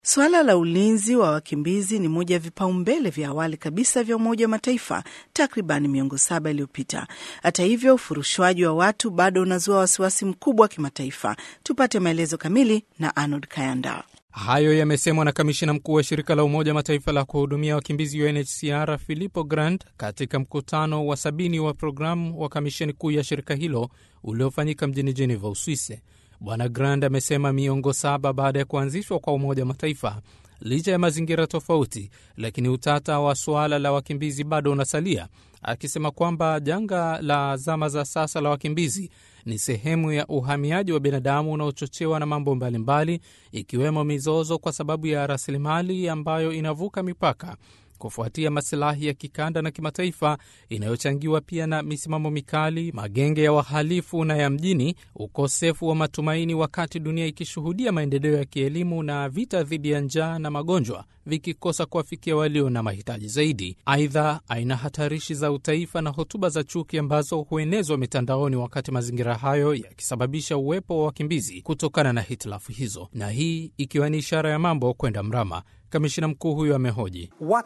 Suala la ulinzi wa wakimbizi ni moja ya vipaumbele vya awali kabisa vya Umoja wa Mataifa takriban miongo saba iliyopita. Hata hivyo, ufurushwaji wa watu bado unazua wasiwasi mkubwa wa kimataifa. Tupate maelezo kamili na Arnold Kayanda. Hayo yamesemwa na kamishina mkuu wa shirika la Umoja Mataifa la kuhudumia wakimbizi UNHCR Filippo Grandi katika mkutano wa sabini wa programu wa kamisheni kuu ya shirika hilo uliofanyika mjini Geneva, Uswisi. Bwana Grandi amesema miongo saba baada ya kuanzishwa kwa Umoja Mataifa, licha ya mazingira tofauti, lakini utata wa suala la wakimbizi bado unasalia, akisema kwamba janga la zama za sasa la wakimbizi ni sehemu ya uhamiaji wa binadamu unaochochewa na mambo mbalimbali, ikiwemo mizozo kwa sababu ya rasilimali ambayo inavuka mipaka kufuatia masilahi ya kikanda na kimataifa inayochangiwa pia na misimamo mikali, magenge ya wahalifu na ya mjini, ukosefu wa matumaini, wakati dunia ikishuhudia maendeleo ya kielimu na vita dhidi ya njaa na magonjwa vikikosa kuwafikia walio na mahitaji zaidi. Aidha, aina hatarishi za utaifa na hotuba za chuki ambazo huenezwa mitandaoni, wakati mazingira hayo yakisababisha uwepo wa wakimbizi kutokana na hitilafu hizo, na hii ikiwa ni ishara ya mambo kwenda mrama. Kamishina mkuu huyo amehoji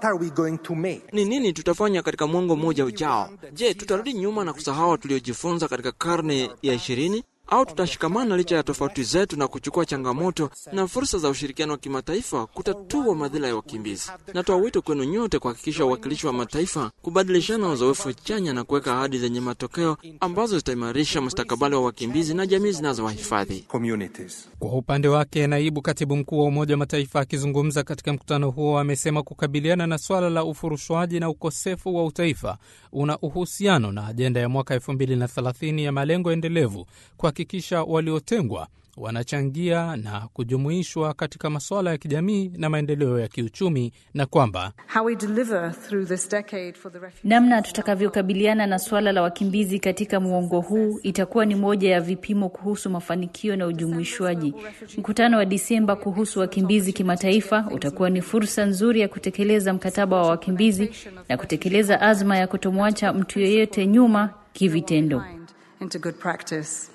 ni nini tutafanya katika mwongo mmoja ujao? Je, tutarudi nyuma na kusahau tuliojifunza katika karne ya ishirini au tutashikamana licha ya tofauti zetu na kuchukua changamoto na fursa za ushirikiano wa kimataifa kutatua madhila ya wakimbizi? Natoa wito kwenu nyote kuhakikisha uwakilishi wa mataifa, kubadilishana uzoefu chanya na kuweka ahadi zenye matokeo ambazo zitaimarisha mustakabali wa wakimbizi na jamii zinazowahifadhi. Kwa upande wake, naibu katibu mkuu wa Umoja wa Mataifa akizungumza katika mkutano huo amesema kukabiliana na swala la ufurushwaji na ukosefu wa utaifa una uhusiano na ajenda ya mwaka 2030 ya malengo endelevu kuhakikisha waliotengwa wanachangia na kujumuishwa katika masuala ya kijamii na maendeleo ya kiuchumi, na kwamba namna tutakavyokabiliana na suala la wakimbizi katika muongo huu itakuwa ni moja ya vipimo kuhusu mafanikio na ujumuishwaji. Mkutano wa Disemba kuhusu wakimbizi kimataifa utakuwa ni fursa nzuri ya kutekeleza mkataba wa wakimbizi na kutekeleza azma ya kutomwacha mtu yeyote nyuma kivitendo. into good practice.